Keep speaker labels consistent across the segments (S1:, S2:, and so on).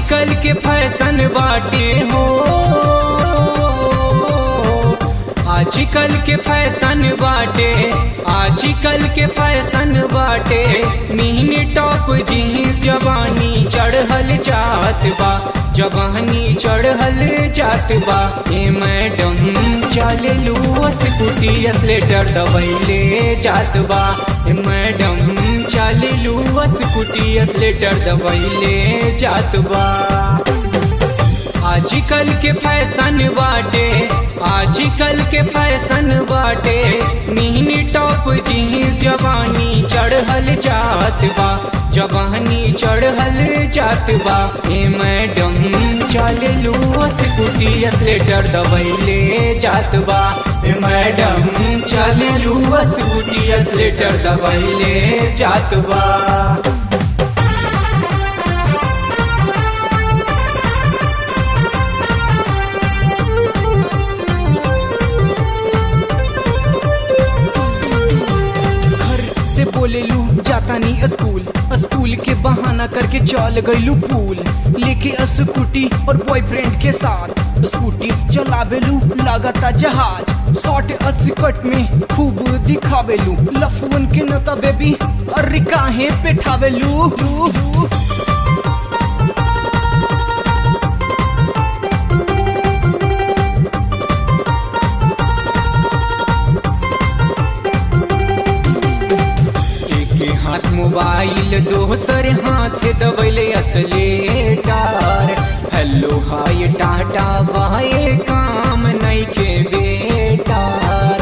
S1: आजकल के फैशन बाटे हो आजकल के फैशन बाटे आजकल के फैशन बाटे मिनी टॉप जीन्स जवानी चढ़ल जात बा जवानी चढ़ल जात बा ए मैडम चले लू स्कूटी स्लेटर दबैले जात बा ए मैडम चले लू स्कूटी स्लेटर दबैले जात बा आजकल के फैशन बाटे आजकल के फैशन बाटे मिनी टॉप जीन्स जवानी चढ़ल जात बा जवानी चढ़ल जात बा ए मैडम चल लू स्कूटी स्लेटर दबैले जात बा ए मैडम चल लू स्कूटी स्लेटर दबैले जात बा घर से बोले लू जाता नहीं स्कूल स्कूल के बहाना करके चल गईलू पूल लेके स्कूटी और बॉयफ्रेंड के साथ स्कूटी चलावेलू लगाता जहाज शॉर्ट स्कर्ट में खूब दिखावेलू लफुन के नता बेबी अरे काहे पेठावेलू लू, लू। एक हाथ मोबाइल दोसर हाथ दबैले असलेटार हेलो हाय टाटा बाए काम नहीं के बेटार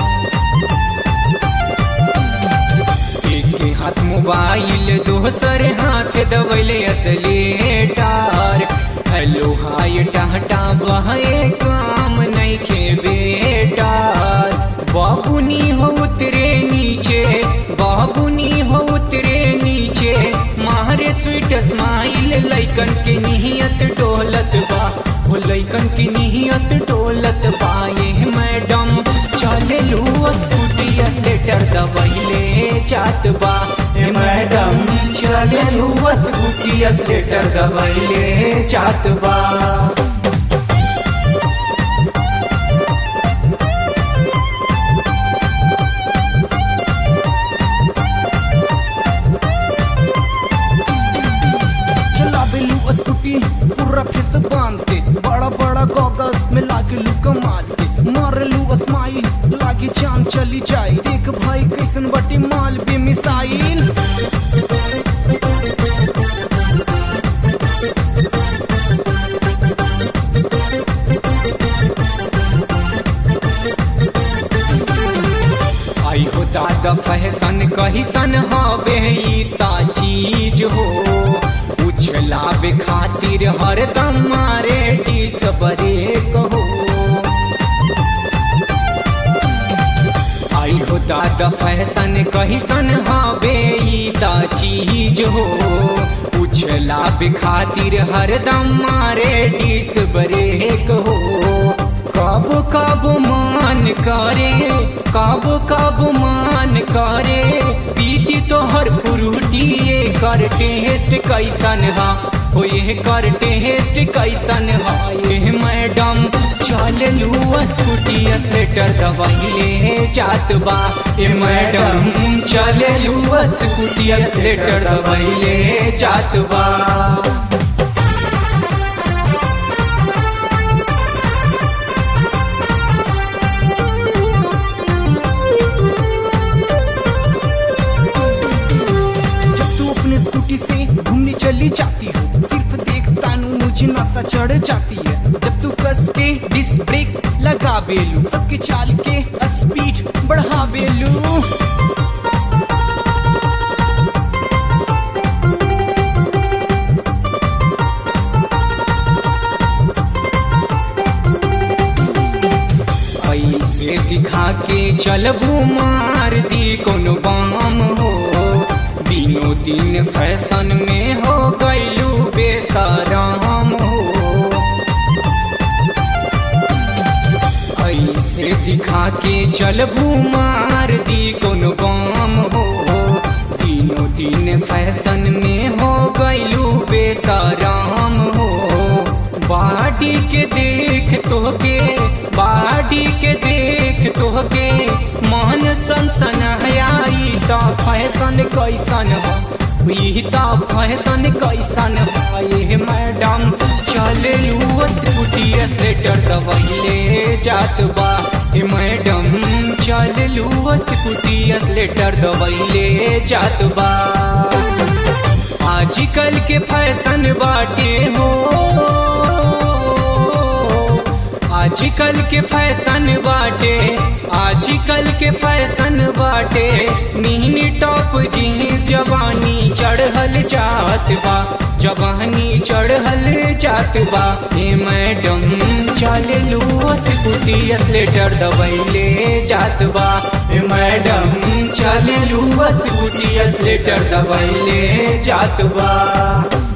S1: एक हाथ मोबाइल दोसर हाथ दबैले असलेटार हेलो हाय टाटा बाए काम नहीं के बेटार बाबुनी हो उतरे नीचे बाबुनी हो उतरे नीचे मारे स्वीट स्माइल लैकन के निहियत डोलत बा वो लैकन की निहियत डोलत बा ये मैडम चले लू स्कूटी स्लेटर दबैले जात बा ए मैडम चले लू स्कूटी स्लेटर दबैले जात बा चलावेलू स्कूटी पूरा फेस बांध के बड़ा बड़ा गॉगल्स में लागेलू कमाल के मारेलू स्माइल लागी जान चली जाए देख भाई कैसन बटी माल बे मिसाइल आई हो दादा फैशन कहिसन हवे ई ता चीज हो उछलावे खातिर हरदम मारे डिस बरे कहो आई हो दादा फैशन कहिसन हवे ई ता चीज हो उछलावे खातिर हरदम मारे डिस बरे कहो कब कब मान करे कब कब मान करे पीती तो हर फ्रूटी ये कर टेस्ट कैसन हा हो ये कर टेस्ट कैसन हा ये मैडम चल लू स्कूटी स्लेटर दबाइले जात बा ए मैडम चल लू स्कूटी स्लेटर दबाइले जात बा जब तू अपने स्कूटी से घूमने चली जाती हो सिर्फ देखता नू मुझे नशा चढ़ जाती है जब तू कस के डिस्क ब्रेक लगा बेलू सबके चाल के स्पीड बढ़ा बेलू ऐसे दिखा के चलबू मार दी कोनो बाम हो दिनों दिन फैशन में हो गईलू बेसराम हो ऐसे दिखा के चलबू मार दी कोनो बाम हो दिनों दिन फैशन में हो गईलू बेसराम हो के देख तोहके बाडी के देख तोहके मन सनसन आई त फैशन कैसन हो ई त फैशन कैसन हो ये मैडम चले लू स्कूटी स्लेटर दबैले जात बा ए मैडम चल लू स्कूटी स्लेटर दबैले जात बा आजकल के फैशन बाटे हो आजकल के फैशन बाटे आजकल के फैशन बाटे नीनी टॉप जी जवानी चढ़ल जात बा जवानी चढ़ल जात बा ए मैडम चल लू स्कूटी स्लेटर दबैले जात बा ए मैडम चल लू स्कूटी स्लेटर दबैले जात बा